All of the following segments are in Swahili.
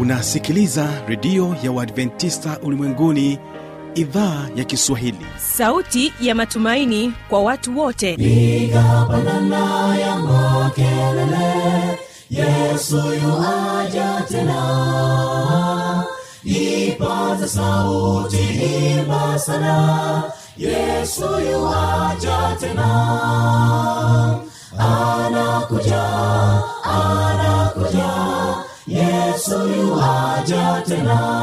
unasikiliza redio ya uadventista ulimwenguni idhaa ya kiswahili sauti ya matumaini kwa watu wote piga pandana ya makelele yesu yuaja tena ipaza sauti imba sana yesu yuaja tena anakuja anakuja yesu yuaja tena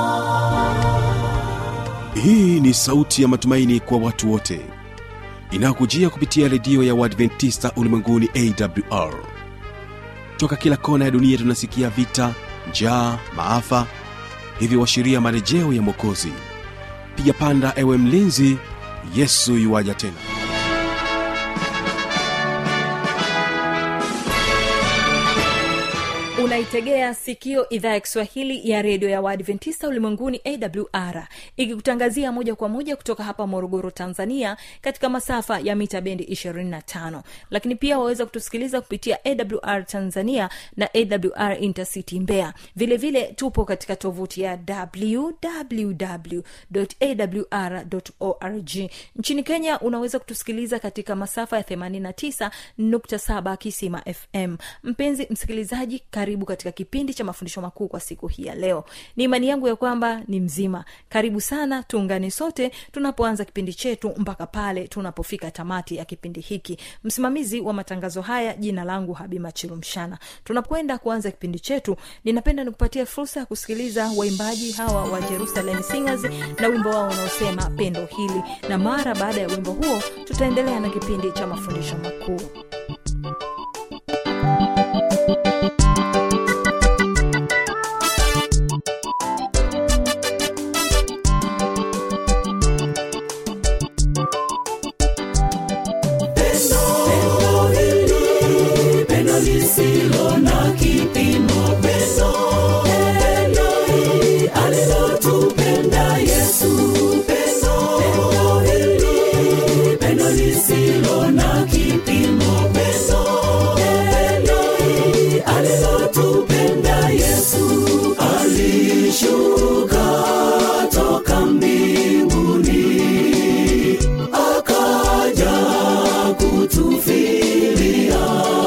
hii ni sauti ya matumaini kwa watu wote inayokujia kupitia redio ya uadventista ulimwenguni awr toka kila kona ya dunia tunasikia vita njaa maafa hivyo washiria marejeo ya mwokozi piga panda ewe mlinzi yesu yuwaja tena unaitegea sikio idhaa ya kiswahili ya redio ya waadventista ulimwenguni awr ikikutangazia moja kwa moja kutoka hapa morogoro tanzania katika masafa ya mita bendi 25 lakini pia waweza kutusikiliza kupitia awr tanzania na awr intercity mbeya vile vile tupo katika tovuti ya www.awr.org nchini kenya unaweza kutusikiliza katika masafa ya 89.7 kisima fm mpenzi msikilizaji karibu katika kipindi cha mafundisho makuu kwa siku hii ya leo ni imani yangu ya kwamba ni mzima karibu sana tuungane sote tunapoanza kipindi chetu mpaka pale tunapofika tamati ya kipindi hiki msimamizi wa matangazo haya jina langu habima chilumshana tunapoenda kuanza kipindi chetu ninapenda nikupatia fursa ya kusikiliza waimbaji hawa wa jerusalem singers na wimbo wao unaosema pendo hili na mara baada ya wimbo huo tutaendelea na kipindi cha mafundisho makuu Pendo hili, pendo lisilo na kipimo, pendo, pendo hili alilotupenda Yesu. Pendo, pendo hili, pendo lisilo na kipimo, pendo, pendo hili alilotupenda Yesu. Alishuka toka mbinguni akaja kutufilia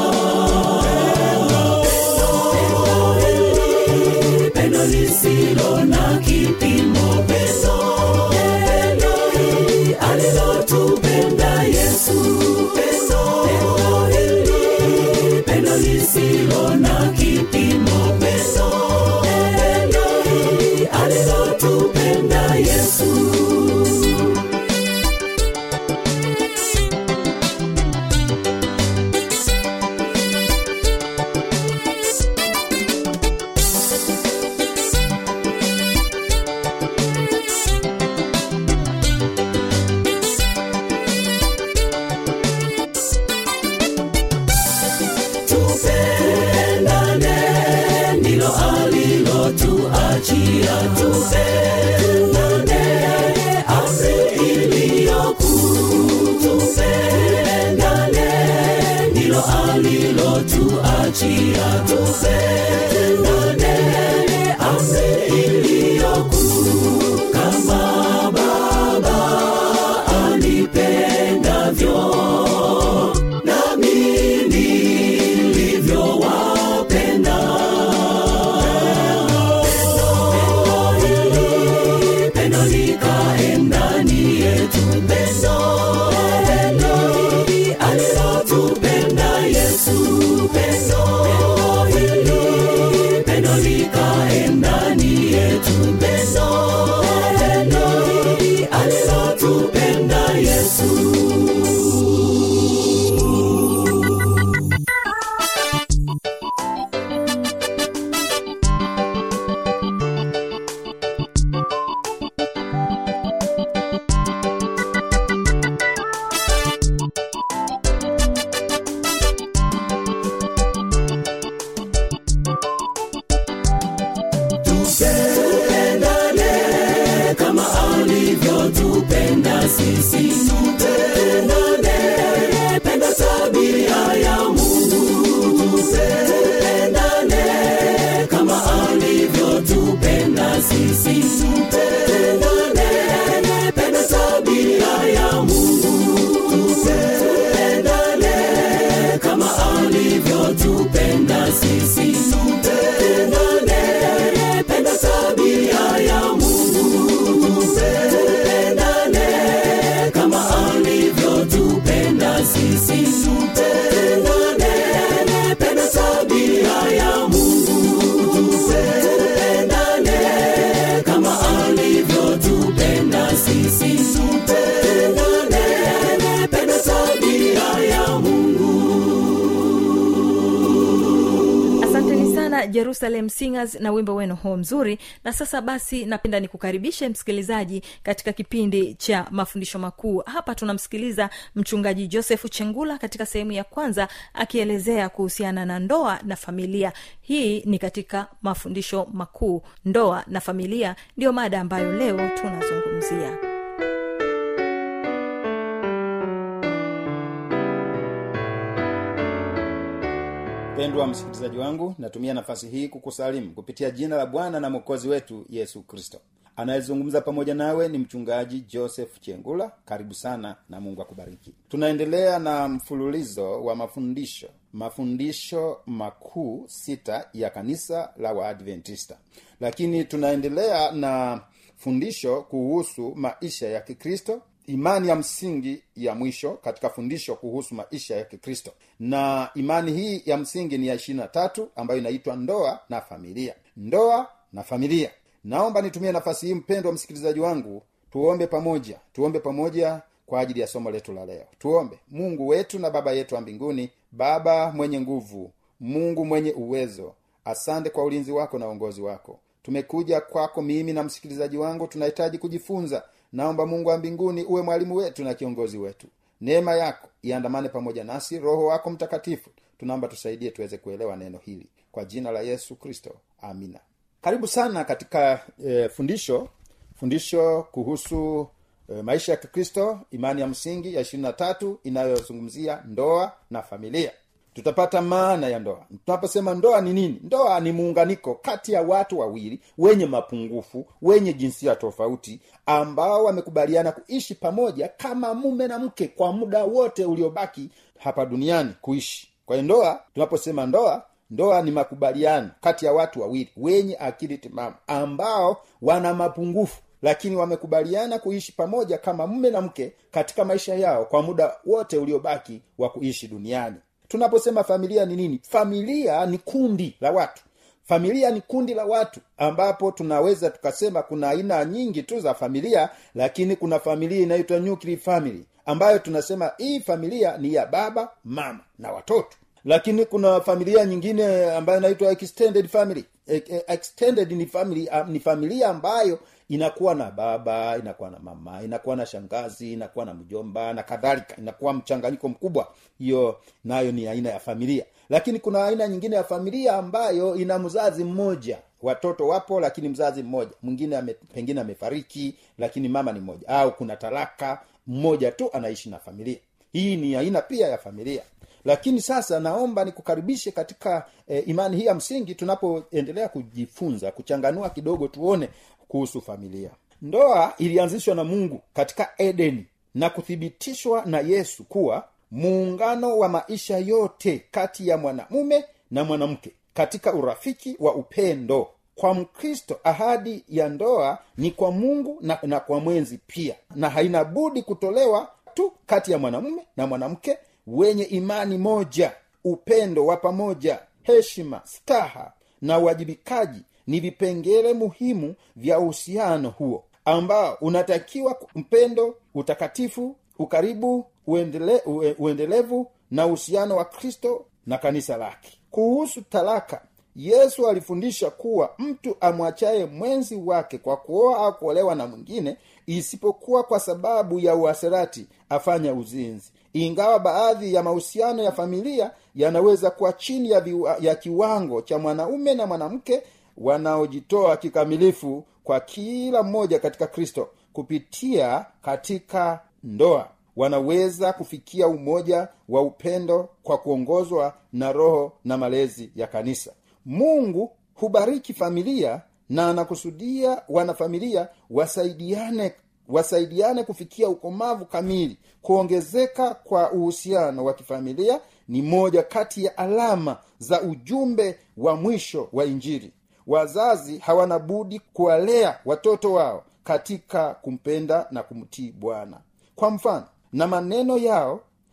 Pendo hili, pendo lisilo na kipimo pendo pendo hili alilotupenda yesu pendo pendo hili pendo lisilo na kipimo pendo pendo hili alilotupenda yesu tupendane ndilo alilotuachia tupendane amri iliyokuu tupendane ndilo alilotuachia tupendane amri iliyokuu kama baba anipendavyo nami nilivyowapenda pendo hili pendo likae ndani yetu pendo pendo hili alilotupenda yesu pendo pendo hili sisi tupendane penda tabia ya mungu tupendane kama alivyotupenda sisi tupendane penda tabia ya mungu asanteni sana jerusalem singers na wimbo wenu huo mzuri na sasa basi napenda nikukaribishe msikilizaji katika kipindi cha mafundisho makuu hapa tunamsikiliza mchungaji josefu chengula katika sehemu ya kwanza akielezea kuhusiana na ndoa na familia hii ni katika mafundisho makuu ndoa na familia ndiyo mada ambayo leo tunazungumzia mpendwa msikilizaji wangu natumia nafasi hii kukusalimu kupitia jina la bwana na mwokozi wetu yesu kristo anayezungumza pamoja nawe ni mchungaji joseph chengula karibu sana na mungu akubariki tunaendelea na mfululizo wa mafundisho mafundisho makuu sita ya kanisa la waadventista lakini tunaendelea na fundisho kuhusu maisha ya kikristo imani ya msingi ya mwisho katika fundisho kuhusu maisha ya kikristo na imani hii ya msingi ni ya ishirina tatu ambayo inaitwa ndoa na familia ndoa na familia naomba nitumie nafasi hii mpendwa msikilizaji wangu tuombe pamoja tuombe pamoja kwa ajili ya somo letu la leo tuombe mungu wetu na baba yetu wa mbinguni baba mwenye nguvu mungu mwenye uwezo asante kwa ulinzi wako na uongozi wako tumekuja kwako mimi na msikilizaji wangu tunahitaji kujifunza naomba mungu wa mbinguni uwe mwalimu wetu na kiongozi wetu neema yako iandamane pamoja nasi roho wako mtakatifu tunaomba tusaidie tuweze kuelewa neno hili kwa jina la yesu kristo amina karibu sana katika e, fundisho fundisho kuhusu e, maisha ya kikristo imani ya msingi ya ishirini na tatu inayozungumzia ndoa na familia tutapata maana ya ndoa tunaposema ndoa ni nini ndoa ni muunganiko kati ya watu wawili wenye mapungufu wenye jinsia tofauti ambao wamekubaliana kuishi pamoja kama mume na mke kwa muda wote uliobaki hapa duniani kuishi kwa hiyo ndoa tunaposema ndoa ndoa ni makubaliano kati ya watu wawili wenye akili timamu ambao wana mapungufu lakini wamekubaliana kuishi pamoja kama mume na mke katika maisha yao kwa muda wote uliobaki wa kuishi duniani tunaposema familia ni nini familia ni kundi la watu familia ni kundi la watu ambapo tunaweza tukasema kuna aina nyingi tu za familia lakini kuna familia inaitwa nuclear family ambayo tunasema hii familia ni ya baba mama na watoto lakini kuna familia nyingine ambayo inaitwa extended family E- e- extended ni family ah, ni familia ambayo inakuwa na baba inakuwa na mama inakuwa na shangazi inakuwa na mjomba na kadhalika inakuwa mchanganyiko mkubwa hiyo nayo ni aina ya familia lakini kuna aina nyingine ya familia ambayo ina mzazi mmoja watoto wapo lakini mzazi mmoja mwingine ame, pengine amefariki lakini mama ni mmoja au kuna talaka mmoja tu anaishi na familia hii ni aina pia ya familia lakini sasa naomba nikukaribishe katika e, imani hii ya msingi tunapoendelea kujifunza kuchanganua kidogo tuone kuhusu familia ndoa ilianzishwa na mungu katika edeni na kuthibitishwa na yesu kuwa muungano wa maisha yote kati ya mwanamume na mwanamke katika urafiki wa upendo kwa mkristo ahadi ya ndoa ni kwa mungu na, na kwa mwenzi pia na haina budi kutolewa tu kati ya mwanamume na mwanamke wenye imani moja upendo wa pamoja heshima staha na uwajibikaji ni vipengele muhimu vya uhusiano huo ambao unatakiwa mpendo utakatifu ukaribu uendele, ue, uendelevu na uhusiano wa kristo na kanisa lake kuhusu talaka yesu alifundisha kuwa mtu amwachaye mwenzi wake kwa kuoa au kuolewa na mwingine isipokuwa kwa sababu ya uasherati afanya uzinzi ingawa baadhi ya mahusiano ya familia yanaweza kuwa chini ya, viwa, ya kiwango cha mwanaume na mwanamke wanaojitoa kikamilifu kwa kila mmoja katika kristo kupitia katika ndoa wanaweza kufikia umoja wa upendo kwa kuongozwa na roho na malezi ya kanisa mungu hubariki familia na anakusudia wanafamilia wasaidiane wasaidiane kufikia ukomavu kamili kuongezeka kwa uhusiano wa kifamilia ni moja kati ya alama za ujumbe wa mwisho wa injili wazazi hawana budi kuwalea watoto wao katika kumpenda na kumtii bwana kwa mfano na maneno yao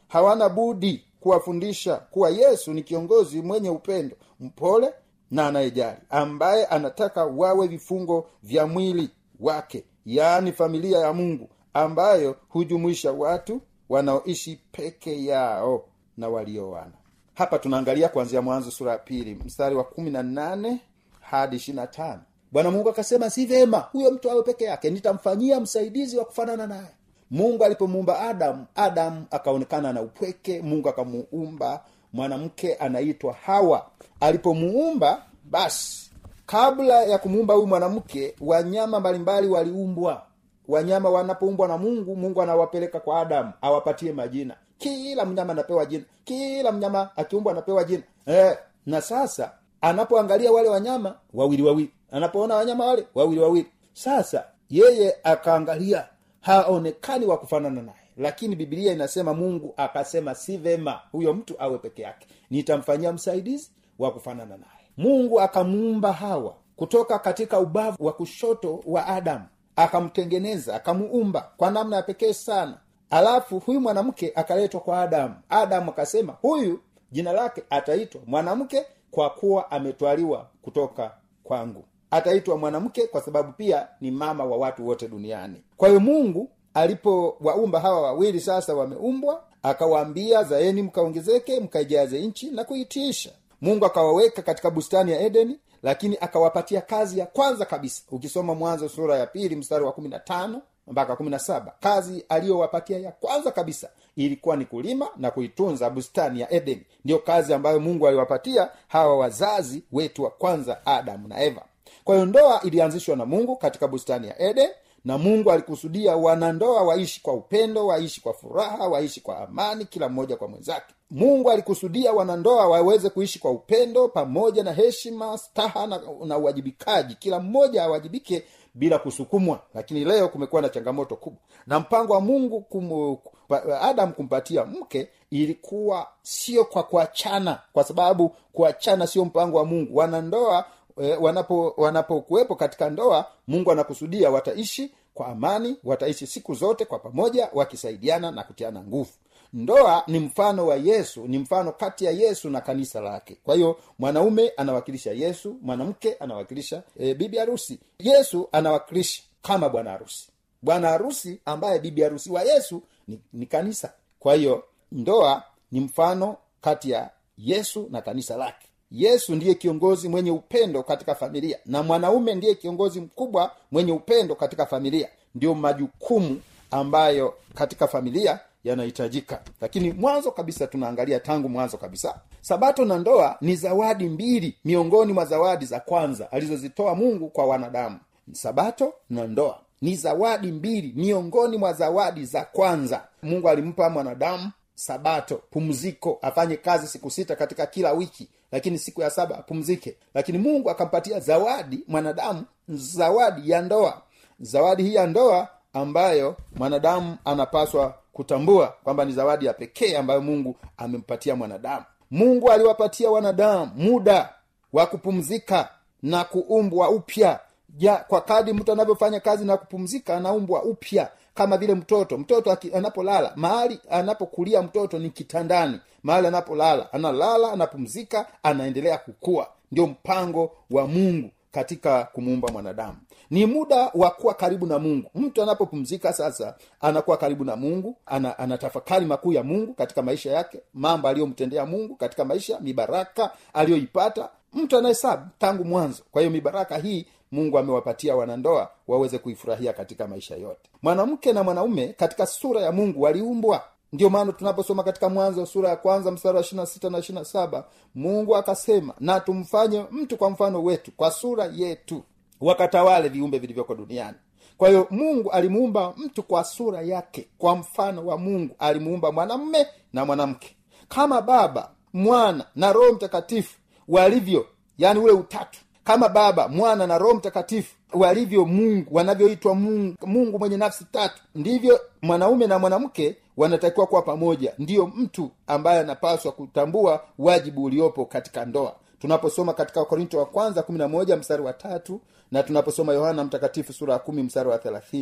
hawana budi kuwafundisha kuwa yesu ni kiongozi mwenye upendo mpole na anayejali ambaye anataka wawe vifungo vya mwili wake yaani familia ya mungu ambayo hujumuisha watu wanaoishi peke yao na walioana hapa tunaangalia kuanzia mwanzo sura ya pili mstari wa kumi na nane hadi ishiri na tano bwana mungu akasema si vyema huyo mtu awe peke yake nitamfanyia msaidizi wa kufanana naye mungu alipomuumba adamu adamu akaonekana na upweke mungu akamuumba mwanamke anaitwa hawa alipomuumba basi kabla ya kumuumba huyu mwanamke wanyama mbalimbali waliumbwa wanyama wanapoumbwa na mungu mungu anawapeleka kwa adamu awapatie majina kila mnyama anapewa jina kila mnyama akiumbwa anapewa jina eh, na sasa anapoangalia wale wanyama wawili wawili anapoona wanyama wale wawili wawili sasa yeye akaangalia haonekani wa kufanana naye lakini bibilia inasema mungu akasema si vema huyo mtu awe peke yake nitamfanyia msaidizi wa kufanana naye mungu akamuumba hawa kutoka katika ubavu wa kushoto wa adamu akamtengeneza akamuumba kwa namna ya pekee sana alafu huyu mwanamke akaletwa kwa adamu adamu akasema huyu jina lake ataitwa mwanamke kwa kuwa ametwaliwa kutoka kwangu ataitwa mwanamke kwa sababu pia ni mama wa watu wote duniani kwa hiyo mungu alipowaumba hawa wawili sasa wameumbwa akawaambia zaeni mkaongezeke mkaijaze nchi na kuitiisha mungu akawaweka katika bustani ya edeni lakini akawapatia kazi ya kwanza kabisa ukisoma mwanzo sura ya pili mstari wa kumi na tano mpaka kumi na saba kazi aliyowapatia ya kwanza kabisa ilikuwa ni kulima na kuitunza bustani ya edeni ndiyo kazi ambayo mungu aliwapatia hawa wazazi wetu wa kwanza adamu na eva kwa hiyo ndoa ilianzishwa na mungu katika bustani ya eden na mungu alikusudia wanandoa waishi kwa upendo waishi kwa furaha waishi kwa amani kila mmoja kwa mwenzake mungu alikusudia wanandoa waweze kuishi kwa upendo pamoja na heshima staha na, na uwajibikaji kila mmoja awajibike bila kusukumwa lakini leo kumekuwa na changamoto kubwa na mpango wa mungu kum, adam kumpatia mke ilikuwa sio kwa kuachana kwa sababu kuachana sio mpango wa mungu wanandoa e, wanapo wanapokuwepo katika ndoa mungu anakusudia wataishi kwa amani wataishi siku zote kwa pamoja wakisaidiana na kutiana nguvu ndoa ni mfano wa yesu ni mfano kati ya yesu na kanisa lake kwa hiyo mwanaume anawakilisha yesu mwanamke anawakilisha e, bibi harusi yesu anawakilisha kama bwana harusi bwana harusi ambaye bibi harusi wa yesu ni, ni kanisa kwa hiyo ndoa ni mfano kati ya yesu na kanisa lake yesu ndiye kiongozi mwenye upendo katika familia na mwanaume ndiye kiongozi mkubwa mwenye upendo katika familia ndio majukumu ambayo katika familia yanahitajika lakini mwanzo kabisa tunaangalia tangu mwanzo kabisa sabato na ndoa ni zawadi mbili miongoni mwa zawadi za kwanza alizozitoa mungu kwa wanadamu sabato na ndoa ni zawadi mbili miongoni mwa zawadi za kwanza mungu alimpa mwanadamu sabato pumziko afanye kazi siku sita katika kila wiki lakini siku ya saba apumzike lakini mungu akampatia zawadi mwanadamu zawadi ya ndoa zawadi hii ya ndoa ambayo mwanadamu anapaswa kutambua kwamba ni zawadi ya pekee ambayo mungu amempatia mwanadamu mungu aliwapatia wanadamu muda wa kupumzika na kuumbwa upya ja kwa kadi mtu anavyofanya kazi na kupumzika anaumbwa upya kama vile mtoto mtoto aki, anapolala mahali anapokulia mtoto ni kitandani mahali anapolala analala anapumzika anaendelea kukua ndio mpango wa mungu katika kumuumba mwanadamu ni muda wa kuwa karibu na mungu mtu anapopumzika sasa anakuwa karibu na mungu ana, anatafakari makuu ya mungu katika maisha yake mambo aliyomtendea mungu katika maisha mibaraka aliyoipata mtu anahesabu tangu mwanzo kwa hiyo mibaraka hii mungu amewapatia wanandoa waweze kuifurahia katika maisha yote mwanamke na mwanaume katika sura ya mungu waliumbwa ndio maana tunaposoma katika mwanzo sura ya kwanza mstari wa ishirina sita na ishirina saba mungu akasema na tumfanye mtu kwa mfano wetu kwa sura yetu wakatawale viumbe vilivyoko duniani kwa hiyo mungu alimuumba mtu kwa sura yake kwa mfano wa mungu alimuumba mwanamme na mwanamke kama baba mwana na roho mtakatifu walivyo yani ule utatu kama baba mwana na roho mtakatifu walivyo mungu wanavyoitwa mungu, mungu mwenye nafsi tatu ndivyo mwanaume na mwanamke wanatakiwa kuwa pamoja ndiyo mtu ambaye anapaswa kutambua wajibu uliopo katika ndoa tunaposoma katika wakorinto wa kwanza kumi na moja mstari wa tatu na tunaposoma yohana mtakatifu sura ya kumi mstari wa thelathini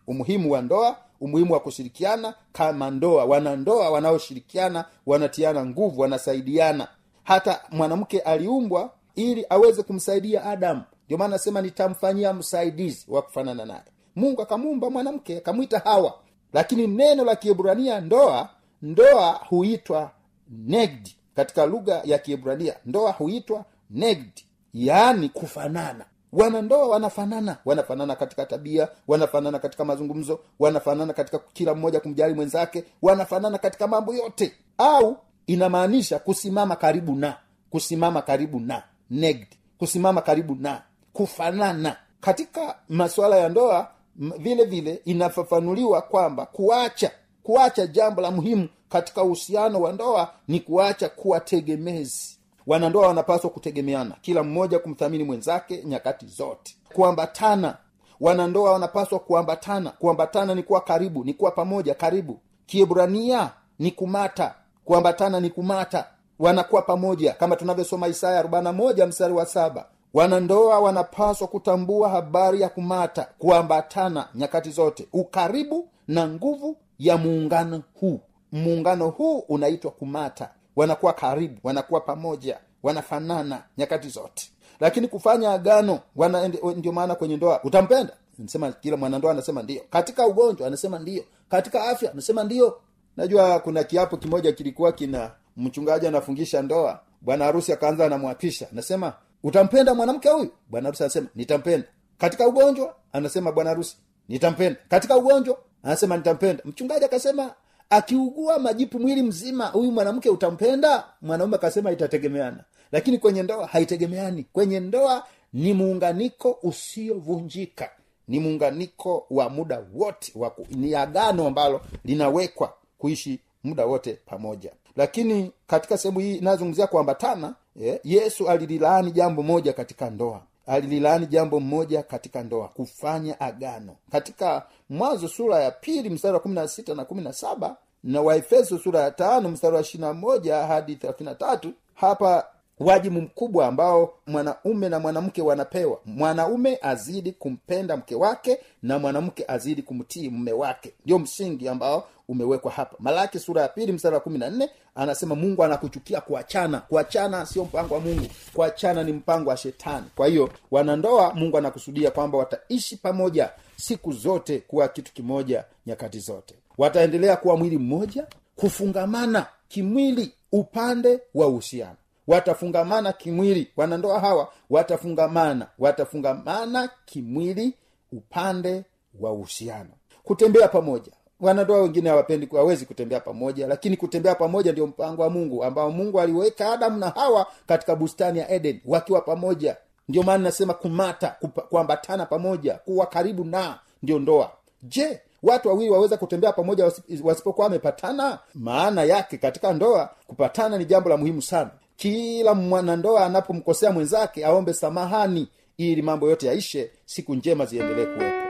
umuhimu wa ndoa umuhimu wa kushirikiana kama ndoa wanandoa wanaoshirikiana wanatiana nguvu wanasaidiana hata mwanamke aliumbwa ili aweze kumsaidia adamu ndio maana nasema nitamfanyia msaidizi wa kufanana naye mungu akamuumba mwanamke akamwita hawa lakini neno la kiebrania ndoa ndoa huitwa negdi katika lugha ya kiebrania ndoa huitwa negdi yaani kufanana wanandoa wanafanana wanafanana katika tabia wanafanana katika mazungumzo wanafanana katika kila mmoja kumjali mwenzake wanafanana katika mambo yote au inamaanisha kusimama karibu na kusimama karibu na negdi kusimama karibu na kufanana katika masuala ya ndoa m- vile vile inafafanuliwa kwamba kuacha kuacha jambo la muhimu katika uhusiano wa ndoa ni kuacha kuwa tegemezi wanandoa wanapaswa kutegemeana kila mmoja kumthamini mwenzake nyakati zote kuambatana wanandoa wanapaswa kuambatana kuambatana ni kuwa karibu ni kuwa pamoja karibu kiebrania ni kumata kuambatana ni kumata wanakuwa pamoja kama tunavyosoma isaya 41 mstari wa saba wanandoa wanapaswa kutambua habari ya kumata kuambatana nyakati zote ukaribu na nguvu ya muungano huu muungano huu unaitwa kumata wanakuwa karibu wanakuwa pamoja wanafanana nyakati zote lakini kufanya agano wana ndio maana kwenye ndoa utampenda nasema kila mwanandoa anasema ndio katika ugonjwa anasema ndio katika afya anasema ndio najua kuna kiapo kimoja kilikuwa kina mchungaji anafungisha ndoa bwana harusi akaanza anamwapisha anasema utampenda mwanamke huyu bwana harusi anasema nitampenda katika ugonjwa anasema bwana harusi nitampenda katika ugonjwa anasema nitampenda mchungaji akasema akiugua majipu mwili mzima huyu mwanamke utampenda mwanaume akasema itategemeana lakini kwenye ndoa haitegemeani kwenye ndoa ni muunganiko usiovunjika ni muunganiko wa muda wote wa ku- ni agano ambalo linawekwa kuishi muda wote pamoja lakini katika sehemu hii inayozungumzia kuambatana eh, yesu alililaani jambo moja katika ndoa alililaani jambo moja katika ndoa kufanya agano katika mwanzo sura ya pili mstari wa kumi na sita na kumi na saba na waefeso sura ya tano mstari wa ishirina moja hadi thelathini na tatu hapa wajibu mkubwa ambao mwanaume na mwanamke wanapewa mwanaume azidi kumpenda mke wake na mwanamke azidi kumtii mume wake ndio msingi ambao umewekwa hapa malaki sura ya pili mstari wa kumi na nne anasema mungu anakuchukia kuachana kuachana sio mpango wa mungu kuachana ni mpango wa shetani kwa hiyo wanandoa mungu anakusudia kwamba wataishi pamoja siku zote kuwa kitu kimoja nyakati zote wataendelea kuwa mwili mmoja kufungamana kimwili upande wa uhusiano watafungamana kimwili wanandoa hawa watafungamana watafungamana kimwili upande wa uhusiano kutembea pamoja wanandoa wengine hawapendi hawezi kutembea pamoja lakini kutembea pamoja ndio mpango wa mungu ambao mungu aliweka adamu na hawa katika bustani ya eden wakiwa pamoja ndio maana nasema kumata kupa- kuambatana pamoja kuwa karibu na ndio ndoa je watu wawili waweza kutembea pamoja wasi- wasipokuwa wamepatana maana yake katika ndoa kupatana ni jambo la muhimu sana kila mwanandoa anapomkosea mwenzake aombe samahani ili mambo yote yaishe siku njema ziendelee kuwepo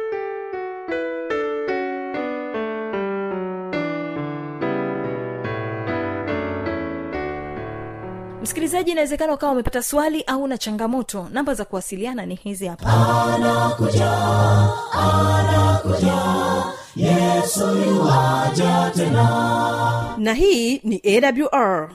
msikilizaji inawezekana ukawa umepata swali au na changamoto namba za kuwasiliana ni hizi hapa na hii ni awr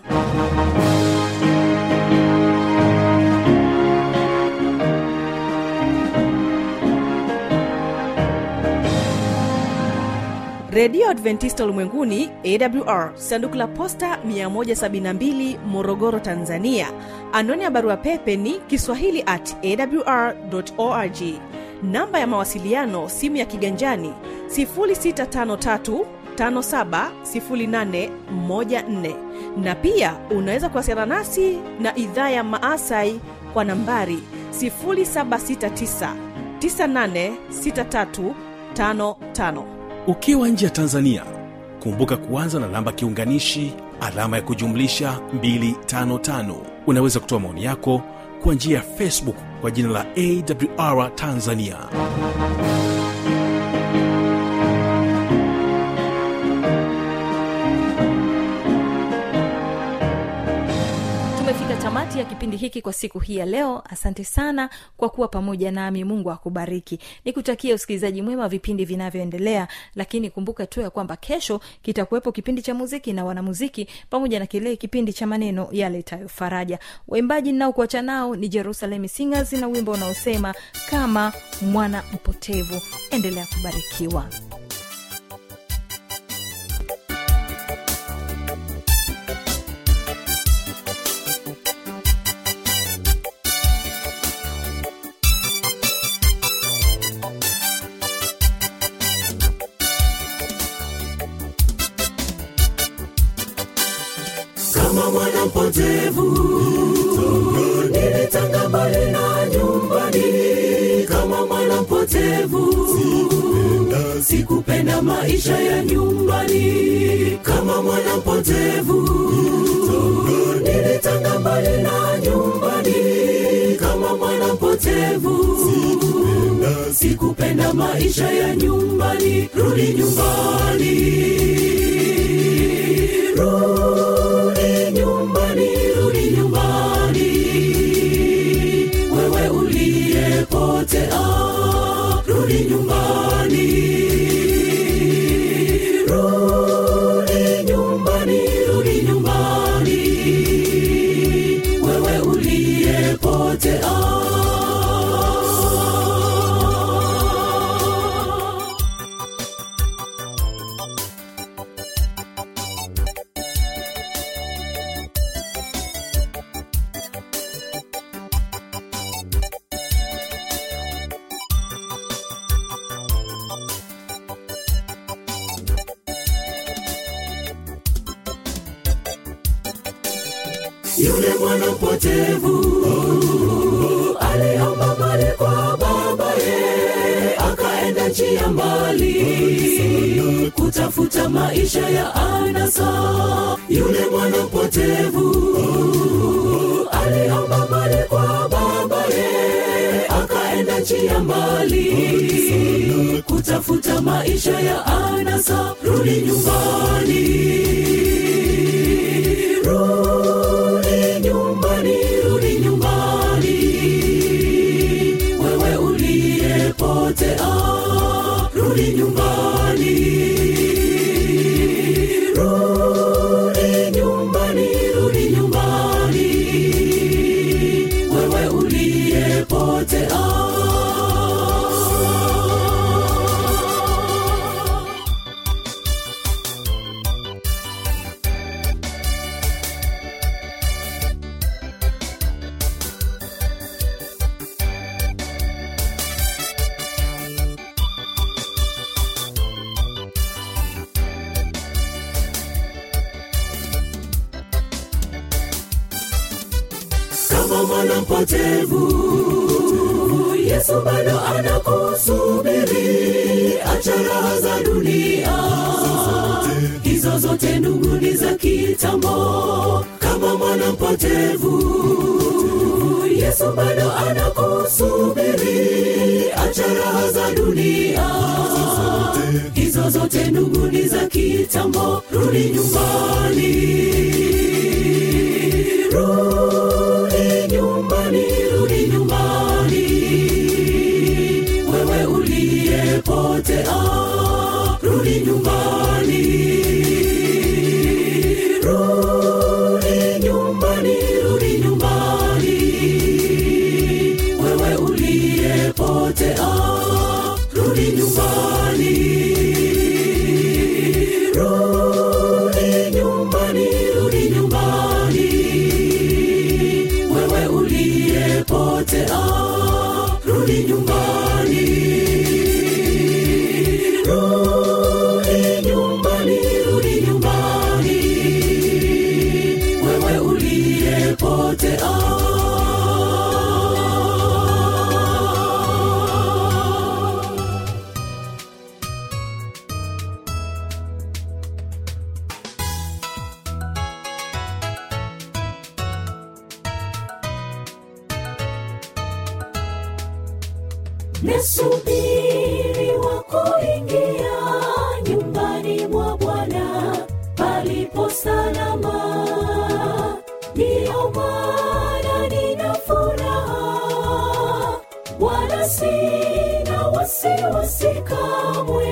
redio adventista ulimwenguni awr sanduku la posta 172 morogoro tanzania anwani ya barua pepe ni kiswahili at awr org namba ya mawasiliano simu ya kiganjani 653 570814 na pia unaweza kuwasiliana nasi na idhaa ya maasai kwa nambari 769 986355 ukiwa nje ya tanzania kumbuka kuanza na namba kiunganishi alama ya kujumlisha 255 unaweza kutoa maoni yako kwa njia ya facebook kwa jina la awr tanzania tumefika tamati ya kipindi hiki kwa siku hii ya leo asante sana kwa kuwa pamoja nami mungu akubariki nikutakia usikilizaji mwema wa vipindi vinavyoendelea lakini kumbuka tu ya kwamba kesho kitakuwepo kipindi cha muziki na wanamuziki pamoja na kile kipindi cha maneno yaletayo faraja waimbaji ninaokuacha nao ni jerusalem singers na wimbo unaosema kama mwana mpotevu endelea kubarikiwa kama mwana mpotevu nilitanga mbali na nyumbani kama mwana mpotevu sikupenda maisha ya nyumbani kama mwana mpotevu nilitanga mbali na nyumbani kama mwana mpotevu sikupenda maisha ya nyumbani rudi nyumbani rudi nyumbani rudi nyumbani wewe uliyepotea rudi nyumbani rudi nyumbani rudi nyumbani wewe uliyepotea yule mwana mpotevu aliomba mali kwa babaye akaenda njia mbali kutafuta maisha ya anasa yule mwana mpotevu aliomba mali kwa babaye akaenda njia mbali kutafuta maisha ya anasa rudi nyumbani rudi nyumbani rudi nyumbani wewe uliyepotea rudi nyumbani rudi nyumbani rudi nyumbani wewe uliyepotea kama mwana mpotevu yesu bado anakusubiri acha raha za dunia hizo zote ndugu ni za kitambo kama mwana mpotevu yesu bado anakusubiri acha raha za dunia hizo zote ndugu ni za kitambo rudi nyumbani rudi nyumbani rudi nyumbani wewe uliyepotea rudi nyumbani rudi nyumbani rudi nyumbani wewe uliyepotea rudi nyumbani rudi nyumbani rudi nyumbani wewe uliyepotea rudi nyumbani rudi nyumbani rudi nyumbani wewe uliyepotea Nasubiri wa kuingia nyumbani mwa Bwana palipo salama, ndiyo maana sina wasiwasi kamwe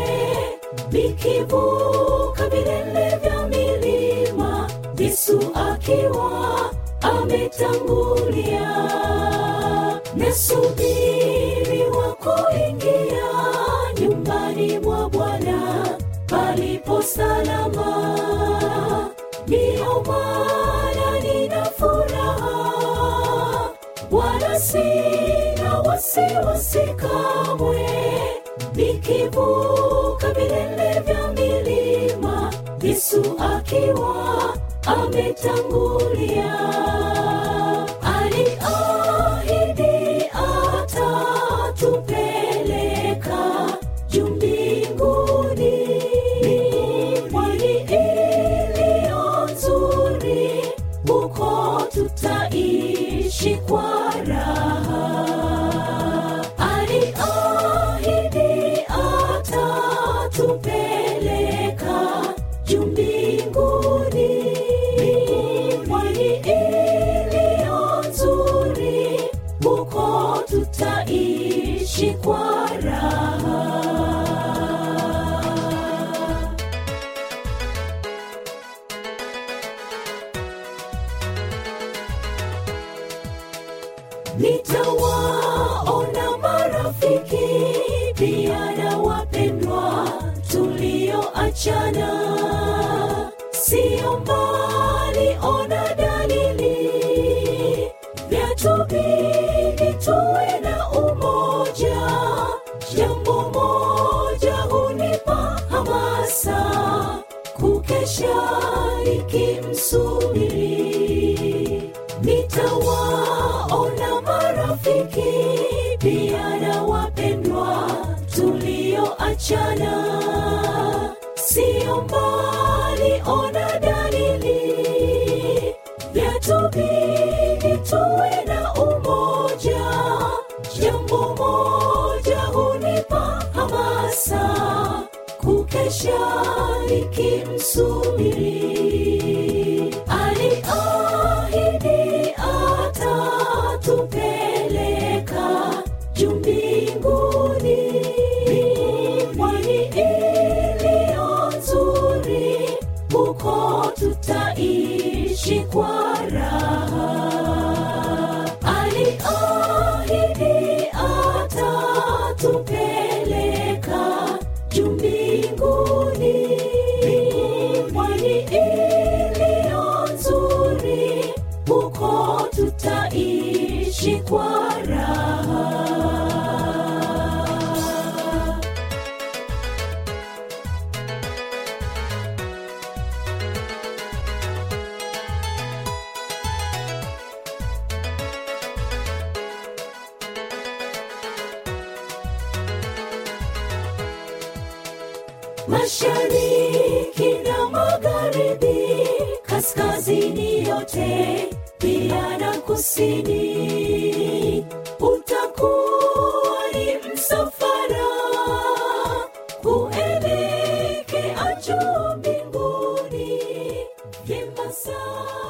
nikivuka vilele vya milima yesu akiwa ametangulia nasubiri wa kuingia nyumbani mwa bwana palipo salama ndiyo maana nina furaha wala sina wasiwasi kamwe nikivuka vilele vya milima yesu akiwa ametangulia aliahidi atatupeleka juu mbinguni pwani iliyo nzuri huko tutaishi kwa raha aliahidi atatupeleka juu mbinguni pwani iliyo nzuri huko tutaishi kwa raha nitawaona marafiki pia na wapendwa tulioachana sio mbali ona dalili vyatubidi tuwe na umoja jambo moja hunipa hamasa kukesha nikimsubiri nitawaona marafiki pia na wapendwa tulioachana sio mbali ona dalili vyatubidi tuwe na umoja jambo moja hunipa hamasa kukesha nikimsubiri aliahidi atatupeleka juu mbinguni pwani iliyo nzuri huko tutaishi kwa raha aliahidi atatupeleka juu mbinguni pwani iliyo nzuri huko tutaishi kwa raha mashariki na magharibi kaskazini yote pia na kusini